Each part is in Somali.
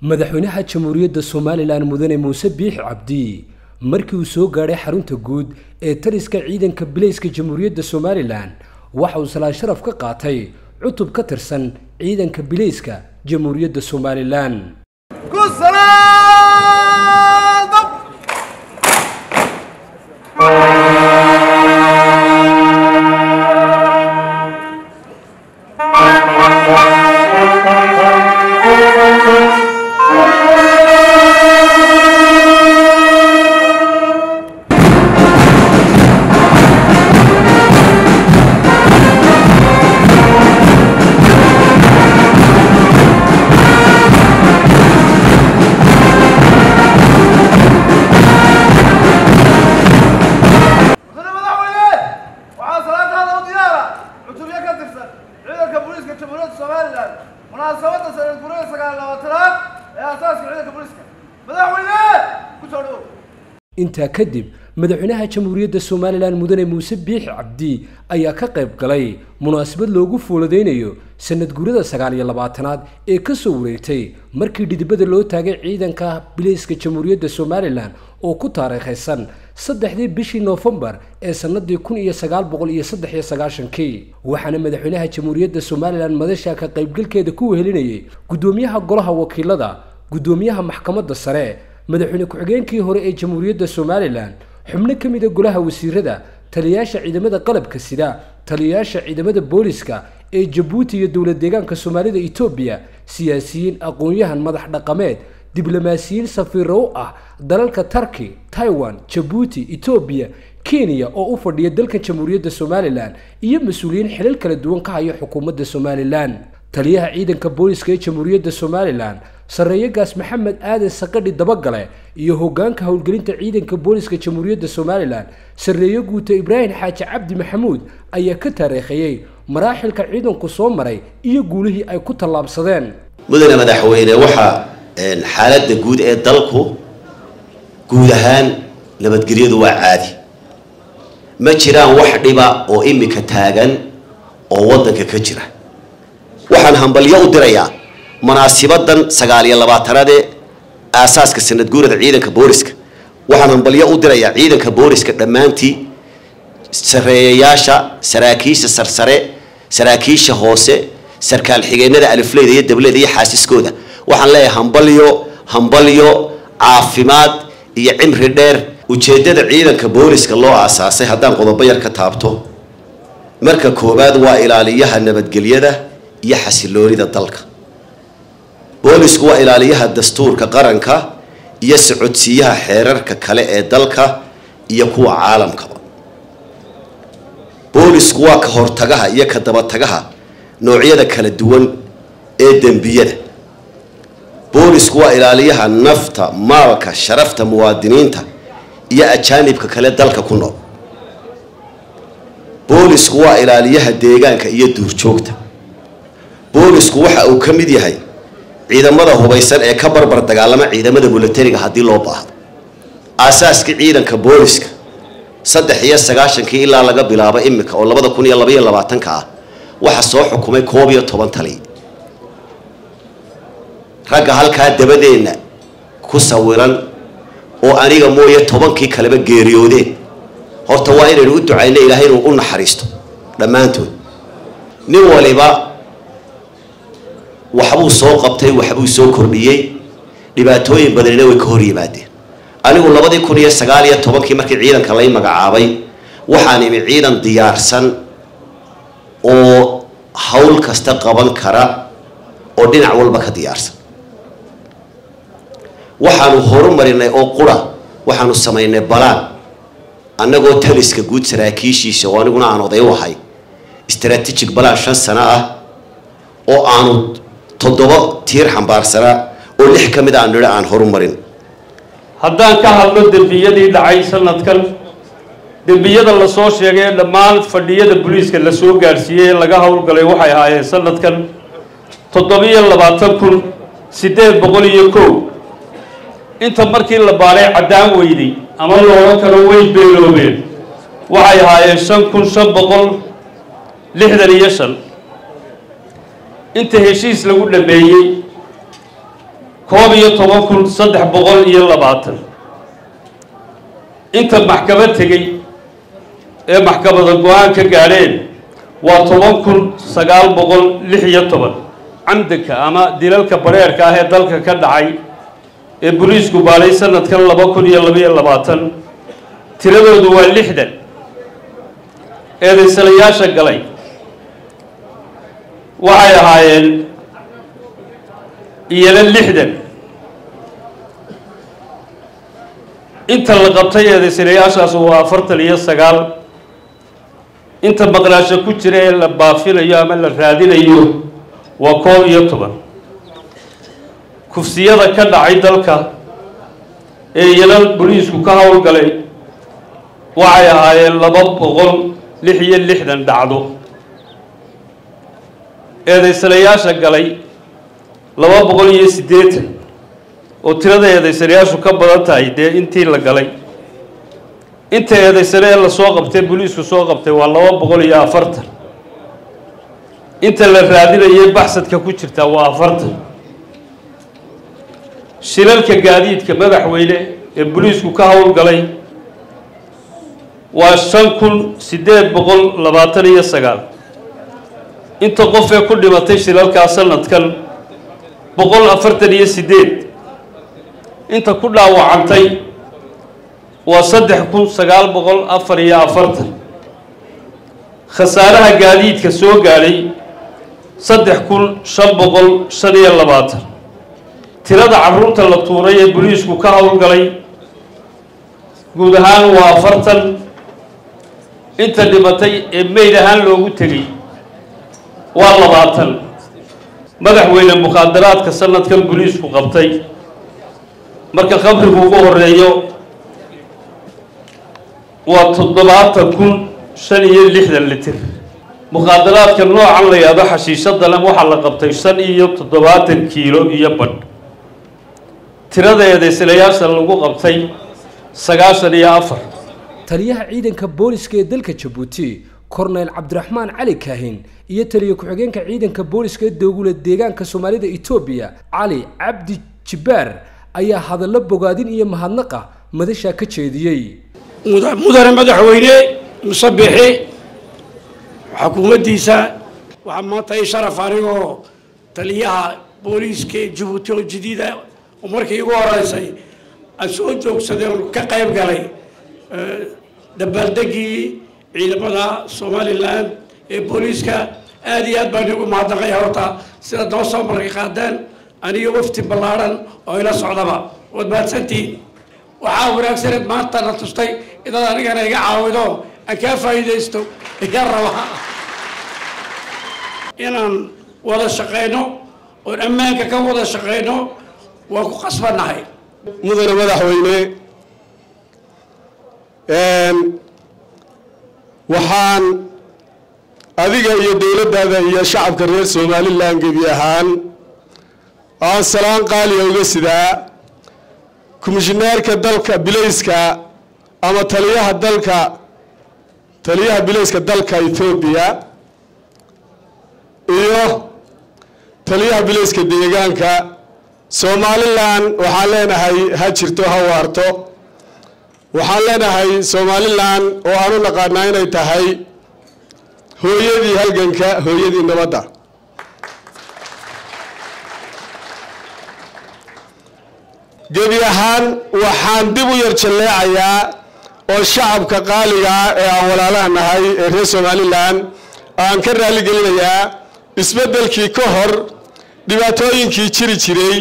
madaxweynaha jamhuuriyadda somalilan mudane muuse biix cabdi markii uu soo gaadhay xarunta guud ee taliska ciidanka bilayska jamhuuriyadda somalilan waxa uu salaan sharaf ka qaatay cutub ka tirsan ciidanka bilayska jamhuuriyadda somalilan mudane madaxweyne waxaa salaantaada u diyaara cutubyo ka tirsan ciidanka booliiska jamhuuriyadda somalilan munaasabadda sanad gurida sagaal labaatanaad ee aasaaska ciidanka booliiska madaxweyne ku soo dhowow intaa kadib madaxweynaha jamhuuriyadda somalilan mudane muuse biix cabdi ayaa ka qayb galay munaasabad loogu fuuladaynayo sanad guurada sagaal iyo labaatanaad ee ka soo wareegtay markii dhidibada loo taagay ciidanka bilayska jamhuuriyadda somalilan oo ku taariikhaysan saddexdii bishii noofembar ee sannadii kun iyo sagaal boqol iyo saddex iyo sagaashankii waxaana madaxweynaha jamhuuriyadda somalilan madasha ka qaybgalkeeda ku wehelinayay guddoomiyaha golaha wakiilada guddoomiyaha maxkamadda sare madaxweyne ku-xigeenkii hore ee jamhuuriyadda somalilan xubno ka mid a golaha wasiirada taliyayaasha ciidamada qalabka sida taliyayaasha ciidamada booliska ee jabuuti iyo dowlad deegaanka soomaalida etoobiya siyaasiyiin aqoon-yahan madax dhaqameed diblomaasiyiin safiiro u ah dalalka tarki taiwan jabuuti etoobiya kenya oo u fadhiya dalka jamhuuriyadda somalilan iyo mas-uuliyiin xilal kala duwan ka haya xukuumadda somalilan taliyaha ciidanka booliska ee jamhuuriyadda somalilan sarreeyagaas maxamed aadan saqadhi dabagale iyo hogaanka howlgelinta ciidanka booliska jamhuuriyadda somalilan sarreeyo guuta ibraahim xaaji cabdi maxamuud ayaa ka taariikhayey maraaxilka ciidanku soo maray iyo guulihii ay ku tallaabsadeen mudane madaxweyne waxaa xaaladda guud ee dalku guud ahaan nabadgelyadu waa caadi ma jiraan wax dhiba oo imika taagan oo waddanka ka jira waxaan hambalyo u dirayaa munaasibadan sagaal iyo labaatanaad ee aasaaska sanad guurada ciidanka booliska waxaan hambalyo u dirayaa ciidanka booliska dhammaantii sareeyayaasha saraakiisha sarsare saraakiisha hoose sarkaal xigeenada alifleyda iyo dableyda iyo xaasiskooda waxaan leeyahay hambalyo hambalyo caafimaad iyo cimri dheer ujeedada ciidanka booliska loo aasaasay haddaan qodobo yar ka taabto marka koowaad waa ilaaliyaha nabadgelyada iyo xasiloonida dalka boolisku waa ilaaliyaha dastuurka qaranka iyo socodsiiyaha xeerarka kale ee dalka iyo kuwa caalamkaba boolisku waa ka hortagaha iyo ka dabatagaha noocyada kala duwan ee dembiyada boolisku waa ilaaliyaha nafta maalka sharafta muwaadiniinta iyo ajaanibka kale dalka ku nool boolisku waa ilaaliyaha deegaanka iyo duurjoogta boolisku waxa uu ka mid yahay ciidamada hubaysan ee ka barbar dagaalama ciidamada milatariga haddii loo baahdo aasaaskii ciidanka booliska saddex iyo sagaashankii ilaa laga bilaabo imika oo labada kun iyo labaiyo labaatanka ah waxaa soo xukumay koob iyo toban taliy ragga halkaa dabadeenna ku sawiran oo aniga mooye tobankii kaleba geeriyoodeen horta waa inaynu u ducayno ilaahay inuu u naxariisto dhammaantood nin waliba waxbuu soo qabtay waxbuu soo kordhiyey dhibaatooyin badanina way ka hor yimaadeen anigu labadii kun iyo sagaal iyo tobankii markii ciidanka lay magacaabay waxaan imi ciidan diyaarsan oo hawl kasta qaban kara oo dhinac walba ka diyaarsan waxaanu horumarinay oo qura waxaanu samaynay balaan annagoo taliska guud saraakiishiisa oo aniguna aan oday u ahay strategic balaan shan sano ah oo aanu toddoba tiir xambaarsanaa oo lix ka mid aan nidho aan horumarin haddaan ka hadlo dembiyadii dhacay sanadkan dembiyada lasoo sheegay ee dhammaan fadhiyada booliiska la soo gaadhsiiyey ee laga howlgalay waxay ahaayeen sanadkan toddobiyo labaatan kun siddeed boqol iyo kow inta markii la baaray caddaan weyday ama looga kalo way beeloobeen waxay ahaayeen shan kun shan boqol lixdan iyo shan inta heshiis lagu dhameeyey koob iyo toban kun saddex boqol iyo labaatan inta maxkamad tegey ee maxkamada go-aan ka gaadheen waa toban kun sagaal boqol lix iyo toban camdanka ama dilalka bareerka ah ee dalka ka dhacay ee boliisku baalay sanadkan laba kun iyo labaiyo labaatan tiradoodu waa lixdan eedaysanayaasha galay waxay ahaayeen iyana lixdan inta la qabtay eedaysanayaashaas waa afartan iyo sagaal inta maqnaasho ku jira ee la baafinayo ama la raadinayo waa koob iyo toban kufsiyada ka dhacay dalka ee iyana boliisku ka howlgalay waxay ahaayeen laba boqol lix iyo lixdan dhacdo eedaysanayaasha galay laba boqol iyo siddeetan oo tirada eedaysanayaashu ka badan tahay dee intii la galay inta eedaysane ee lasoo qabtay boliisku soo qabtay waa laba boqol iyo afartan inta la raadinayay baxsadka ku jirtaa waa afartan shilalka gaadiidka madaxweyne ee boliisku ka howlgalay waa shan kun siddeed boqol labaatan iyo sagaal inta qof ee ku dhimatay shilalkaa sanadkan boqol afartan iyo siddeed inta ku dhaawacantay waa saddex kun sagaal boqol afar iyo afartan khasaaraha gaadiidka soo gaadhay saddex kun shan boqol shan iyo labaatan tirada carruurta la tuuray ee boliisku ka howlgalay guud ahaan waa afartan inta dhimatay ee meyd ahaan loogu tegey waa labaatan madaxweyne mukhaadaraadka sanadkan boliisku qabtay marka khamrigu ugu horeeyo waa toddobaatan kun shan iyo lixdan litir mukhaadaraadka noocan la yahdo xashiishadana waxaa la qabtay shan iyo toddobaatan kiilo iyo badh tirada eedaysanayaasha lagu qabtay sagaashan iyo afar taliyaha ciidanka booliska ee dalka jabuuti korneyl cabdiraxmaan cali kaahin iyo taliya ku-xigeenka ciidanka booliska ee dowlad deegaanka soomaalida etoobiya cali cabdi jibbaar ayaa hadallo bogaadin iyo mahadnaqa madashaa ka jeediyey mudane madaxweyne musabixi xukuumaddiisa waxaa maanta i sharaf anigoo taliyaha booliiska ee jabuuti oo jadiida oo markii igu horeysay aan soo joogsaday oon ka qayb galay dabaaldegii ciidamada somalilan ee booliiska aada iyo aad baan igu mahadnaqay horta sida noo soo markay qaadeen aniga wafti ballaadhan oo ila socdaba waad mahadsantihiin waxaa wanaagsaneed maanta na tustay inaad anigana iga caawido aan kaa faa'iidaysto iga raba inaan wada shaqayno oon ammaanka ka wada shaqayno waan ku qasbannahay mudane madaxweyne waxaan adiga iyo dowladdaada iyo shacabka reer somalilan gebi ahaan aan salaan qaaliya uga sidaa komishineerka dalka bilayska ama taliyaha dalka taliyaha bilayska dalka ethoobiya iyo taliyaha bilayska deegaanka somalilan waxaan leenahay ha jirto ha waarto waxaan leenahay somalilan oo aan u naqaanaa inay tahay hooyadii halganka hooyadii nabadda gebi ahaan waxaan dib u yar jalleecayaa oo shacabka qaaliga ah ee aan walaalaha nahay ee reer somalilan aan ka raali gelinayaa isbeddelkii ka hor dhibaatooyinkii jiri jiray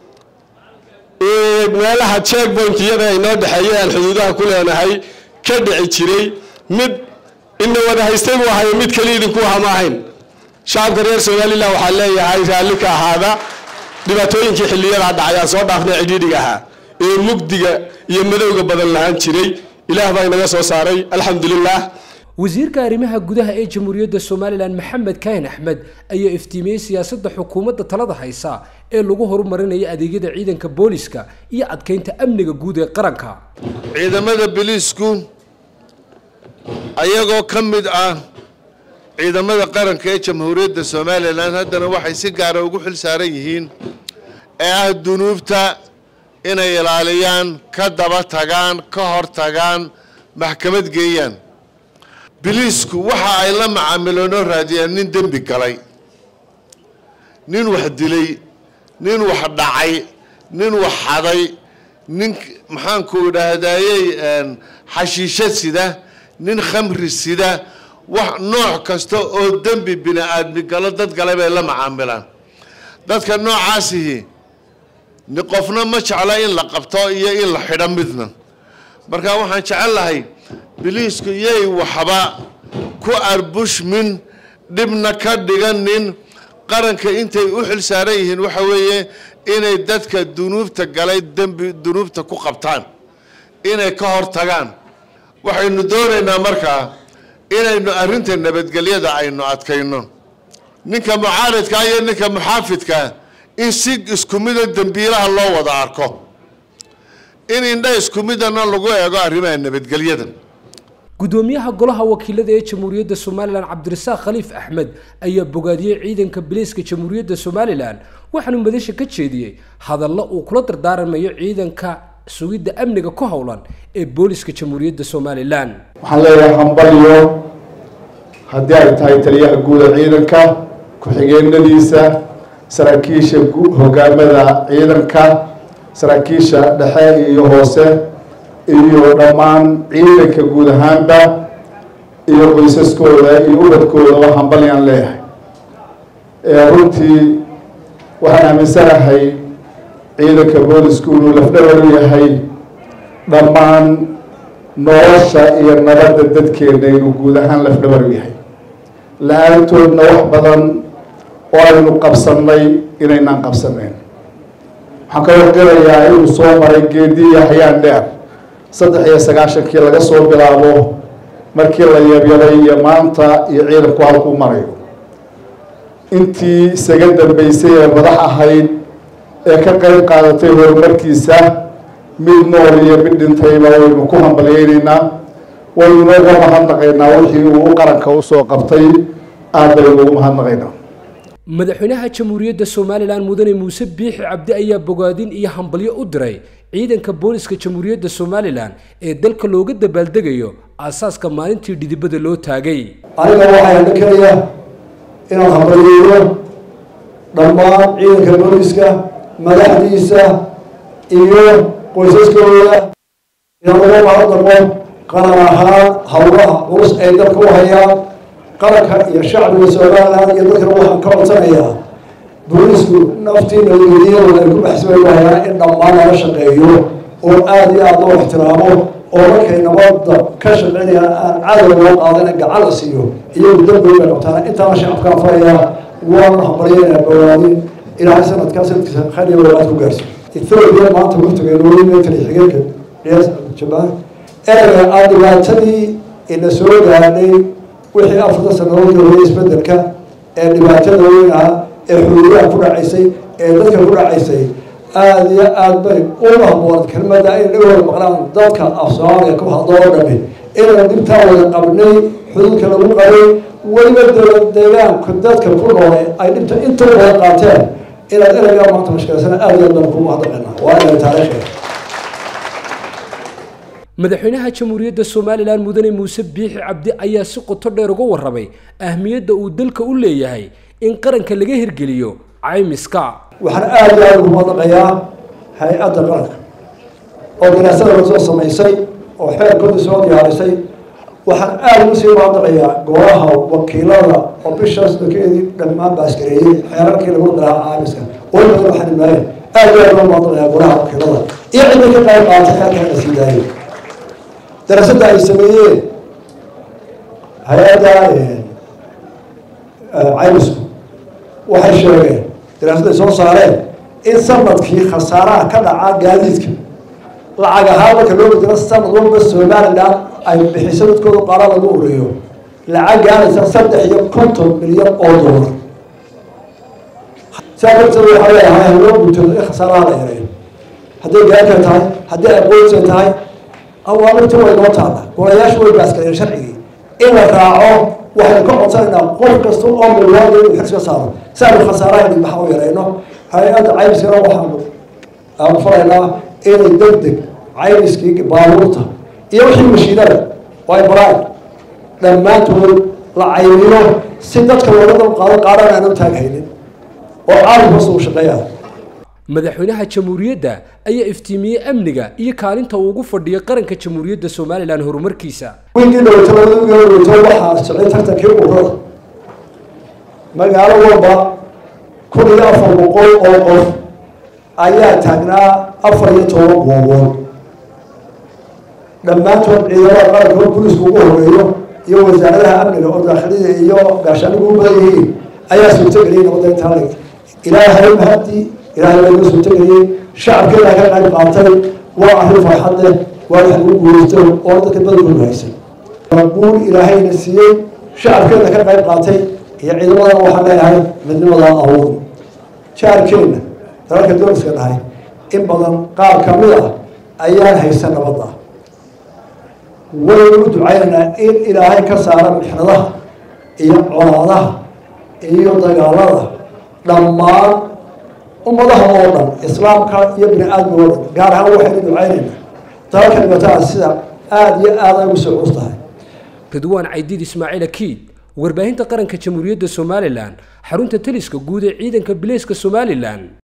meelaha checkpointiyada inoo dhexeeya aan xuduudaha ku leenahay ka dhici jiray mid ina wada haystay buu ahayo mid keliya idinku hama ahayn shacabka reer somalilan waxaan leeyahay raalli ka ahaada dhibaatooyinkii xilliyada dhacay aan soo dhaafnay cidhiidhiga ahaa ee mugdiga iyo madowga badan lahaan jiray ilaah baa inaga soo saaray alxamdulilah wasiirka arrimaha gudaha ee jamhuuriyadda somalilan maxamed kaahin axmed ayaa iftiimiyey siyaasadda xukuumadda talada haysa ee lagu horumarinayo adeegyada ciidanka booliska iyo adkeynta amniga guud ee qaranka ciidamada biliisku ayagoo ka mid ah ciidamada qaranka ee jamhuuriyadda somalilan haddana waxay si gaara ugu xil saaran yihiin ee ah dunuubta inay ilaaliyaan ka daba tagaan ka hor tagaan maxkamad geeyaan biliisku waxa ay la macaamiloonoo raadiyaan nin dembi galay nin wax dilay nin wax dhacay nin wax xaday nin maxaanku idhaahdayey xashiisho sida nin khamri sida wax nooc kasta oo dembi bini aadmi galo dad galay bay la macaamilaan dadka noocaasihi ni qofna ma jecla in la qabto iyo in la xidho midna marka waxaan jecel lahay biliisku yay waxba ku arbushmin dhibna ka dhiganin qaranka intay u xil saaran yihiin waxa weeye inay dadka dunuubta galay dembi dunuubta ku qabtaan inay ka hor tagaan waxaynu doonaynaa markaa inaynu arrinta nabadgelyada aynu adkayno ninka mucaaridka iyo ninka muxaafidka in si isku mida dembiilaha loo wada arko in indha isku midana lagu eego arrimaha nabadgelyada gudoomiyaha golaha wakiilada ee jamhuuriyadda somalilan cabdirasaaq khaliif axmed ayaa bogaadiyey ciidanka biliiska jamhuuriyadda somalilan waxaanu madasha ka jeediyey hadallo uu kula dardaaramayo ciidanka sugidda amniga ku howlan ee booliska jamhuuriyadda somalilan waxaan leeyahay hambalyo haddii ay tahay taliyaha guuda ciidanka ku-xigeenadiisa saraakiisha hogaamada ciidanka saraakiisha dhexe iyo hoose iyo dhammaan ciidanka guud ahaanba iyo qoysaskooda iyo ubadkoodaba hambalyaan leeyahay runtii waxaan aaminsanahay ciidanka boolisku inuu lafdhabar u yahay dhammaan nolosha iyo nabadda dadkeena inuu guud ahaan lafdhabar u yahay la-aantoodna wax badan oo aynu qabsannay inaynaan qabsanayn waxaan ka wargalayaa inuu soo maray geediya hayaan dheer saddex iyo sagaashankii laga soo bilaabo markii la yabyaday iyo maanta iyo ciidanku halkuu marayo intii isaga dambeysay ee madax ahayd ee ka qayb qaadatay horumarkiisa mid nool iyo mid dhintayba waynu ku hambalyeynaynaa waynuna uga mahadnaqaynaa wixii uu u qaranka usoo qabtay aad baynu ugu mahadnaqaynaa madaxweynaha jamhuuriyadda somalilan mudane muuse biixi cabdi ayaa bogaadin iyo hambalyo u diray ciidanka booliska jamhuuriyadda somalilan ee dalka looga dabaaldegayo aasaaska maalintii dhidibada loo taagay aniga waxaa dhakanaya inaan hambalyeeyo dhammaan ciidanka booliska madaxdiisa iyo qoysaskooda inaan uga mahadnaqo qaran ahaan howlaha culus ay dalka u hayaan qaranka iyo shacbiga somalilan iyo dadkana waxaan ka codsanayaa boolisku naftii nabadgelyadooda ay ku baxsibay hayaan in dhammaan lala shaqeeyo oo aada iyo aada loo ixtiraamo oo markay nabadda ka shaqeynayaan aan cadow loo qaadana gacan la siiyo iyagu dambiga bay qabtaan intaana shacabkaan farayaa waana hambalyeynaa bawaadin ilaahay sanadkaa sanadkiisa khayr iyo walaad ku gaarsiyo ethoobia maanta waftigeenu weli meetali xigeenka dhiyaas jabaan erega aan dhibaatadii ina soo gaadhay wixii afartan sanadood horeyay isbedelka ee dhibaatada weyn ah ee xuduudaha ku dhacaysay ee dadka ku dhacaysay aada iyo aada bay u haboon kelmada ay dhagooda maqlaan dadka af soomaaliya ku hadlo oo dhami inaan dhibtaa wada qabnay xuduudka lagu qabay weliba dowlad deegaanku dadka ku noole ay dhibta inta wada qaateen inaad ereygaa maanta mashkilaysana aada iyo aad baan kugu hadaqaynaa waa inay taariikhda madaxweynaha jamhuuriyadda somalilan mudane muuse biixi cabdi ayaa si qoto dheer uga warramay ahmiyadda uu dalka u leeyahay in qaranka laga hirgeliyo caymiska waxaan aada iyo aada ugu madaqayaa hay-adda qaranka oo daraasada la soo samaysay oo xeerkooda soo diyaarisay waxaan aada ugu sii madaqayaa golaha wakiilada oo bishaas dakeedii dhammaan baaskareeyey xeerarkii lagu daraa caymiska oo badan waxaan imaayeen aada iyo aada ugu madaqayaa golaha wakiilada iyo cidda ka qayb qaatay xeerkan la sii daayay daraasadda ay sameeyeen hay-adda caymisku waxay sheegeen daraasadda ay soo saareen in sanadkii khasaaraha ka dhaca gaadiidka lacag ahaan marka loo bedelo sanad walba somaliland ay bixiso dadkooda qaara lagu ureeyo lacag gaaraysa saddex iyo konton milyan oo dollar saa darteed waxaa leeyahay loo guntoodo in khasaaraha la yareeyo hadday gaarka tahay haddii ay qoysa tahay awaamirtii way noo taalla golayaashu way baaskaleen sharcigii in la raaco waxaynu ka codsanaynaa qof kasta oo milwaada inuu xilska saaro si aynu khasaaraha dhigbaxa u yareyno hay-adda caymiskana waxaanu aanu faraynaa inay deg deg caymiskii baabuurta iyo wixii mashiinada oo ay baraan dhammaantood la caymiyo si dadka looga dal qaado qaadhan aan u taaghaynin oo caalamka suu shaqeeyaa madaxweynaha jamhuuriyadda ayaa iftiimiyey amniga iyo kaalinta uu ugu fadhiyo qaranka jamhuuriyadda somalilan horumarkiisa wiilkii dhaweyto labada wiil dhaweyto waxaa socday tartankii ururada magaalo walba kun iyo afar boqol oo qof ayaa taagnaa afar iyo toban goobood dhammaantood ciidamada qaranka oo booliisku ugu horeeyo iyo wasaaradaha amniga oo daakhilida iyo gaashaanigu u badan yihiin ayaa suurtageliyay nabadda intaa leg ilaahay mahadii ilaahay baa inoo suurtageliyey shacabkeeda ka qayb qaatay waa arrin farxad leh waa wax lagu guuraysto oo dadka badankoodu haysan guul ilaahayna siiyey shacabkeeda ka qayb qaatay iyo ciidamadana waxaan leeyahay midnimadaa awood jaarkeenna dalalka dowliska dhahay in badan qaar ka mid ah ayaan haysan nabadda waynu u ducaynaynaa in ilaahay ka saara mixnadaha iyo colaadaha iyo dagaalada dhammaan ummadaha oo dhan islaamka iyo bini aadmiga oo dhan gaar ahaan waxaynu ducaynaynaa dalalka dhibataha sida aada iyo aada ay ugu soo cus tahay ridwaan caydiid ismaaciil akiid warbaahinta qaranka jamhuuriyadda somalilan xarunta taliska guud ee ciidanka bileyska somalilan